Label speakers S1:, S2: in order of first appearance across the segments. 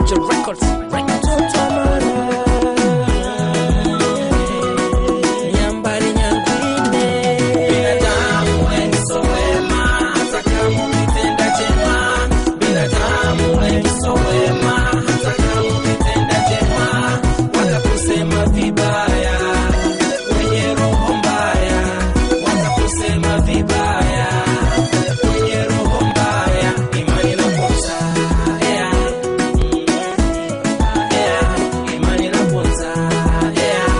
S1: Moja Records. Records. Nyambari nyangwine.
S2: Binadamu wengi so wema, hata kama ukitenda jema. Binadamu wengi so wema, hata kama ukitenda jema. Watakusema vibaya, wenye roho mbaya. Watakusema vibaya, wenye roho mbaya. Imani inaponza, yeah. Yeah. Imani inaponza, yeah.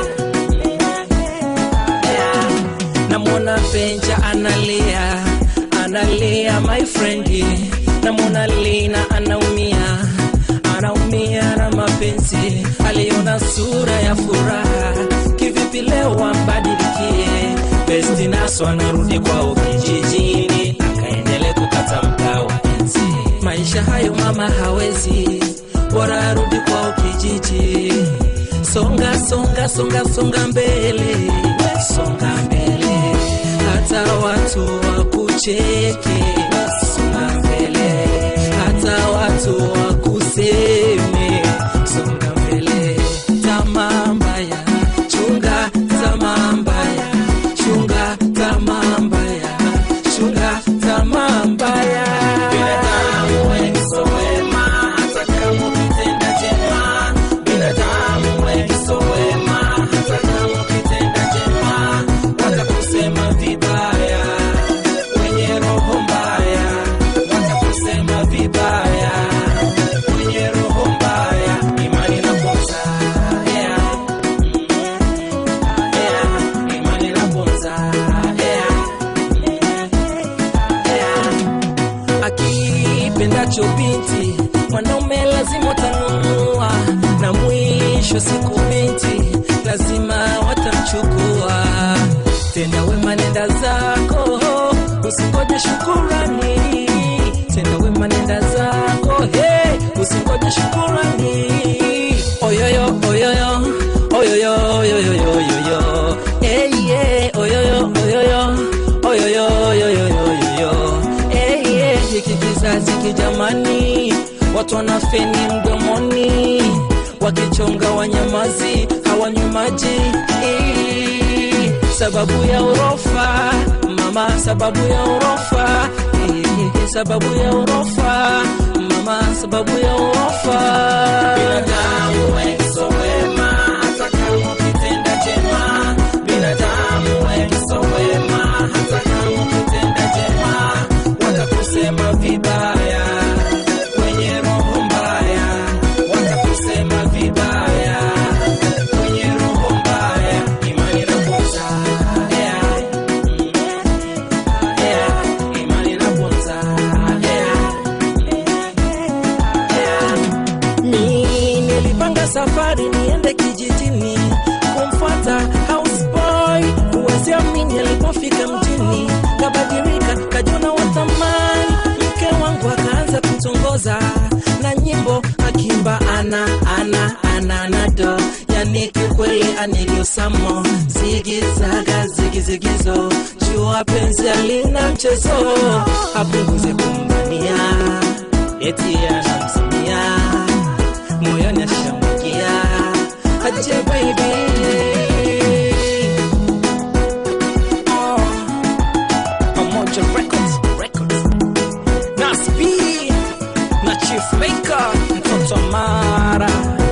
S1: namwona benja analia analia my friend namwona lina anaumia anaumia na mapenzi aliona sura ya furaha kivipi leo ambadilikie bestinaso anarudi kwao kijijini akaendele kukata mkaa wa enzi maisha hayo mama hawezi bora arudi kwao kijiji songa songa songa songa mbele songa mbele hata watu wakucheke songa mbele hata watu wakuseme songa mbele tamaa mbaya chunga tamaa mbaya chunga tamaa mbaya chunga tamaa mbaya
S2: Binadamu wengi so wema, hata kama ukitenda jema. Binadamu wengi so wema, hata kama ukitenda jema. Watakusema vibaya, wenye roho mbaya. Watakusema vibaya, wenye roho mbaya. Imani inaponza, yeah. Yeah. Imani inaponza, yeah. Yeah.
S1: akipendacho binti mwanaume lazima watanunua na mwisho siku binti lazima watamchukua tenda wema nenda zako usingoje shukurani tenda wema nenda zako hey, usingoje shukurani oyoyo oyoyo oyoyo oyoyo oyoyo hey, yeah, oyoyo oyoyo oyoyo oyoyo oyoyo hey, yeah, hiki kizazi kijamani watu wanafeni mdomoni wakichonga wanyamazi hawanywi maji Eh, sababu ya urofa mama sababu ya urofa Eh, sababu ya urofa mama sababu ya urofa
S2: Binadamu wengi so wema, hata kama ukitenda jema. Binadamu wengi so wema, hata kama ukitenda jema. Watakusema vibaya, wenye roho mbaya. Watakusema vibaya, wenye roho mbaya. Imani inaponza, yeah. Yeah. Imani inaponza, yeah. Yeah.
S1: mi nilipanga safari niende kijijini kumfuata houseboy huweziamini alipofika mjini kabadilika kajona watamani mke wangu akaanza kutongoza na nyimbo akimba ana ana ana nado yani kikweli anigiosamo zigizaga zigizigizo jua penzi alina mchezo apunguze kumbania eti anamsimia moyoni ashamkia aje baby Oh, Pamoja Records, Records. na Speed, na Chief Maker mtoto Mara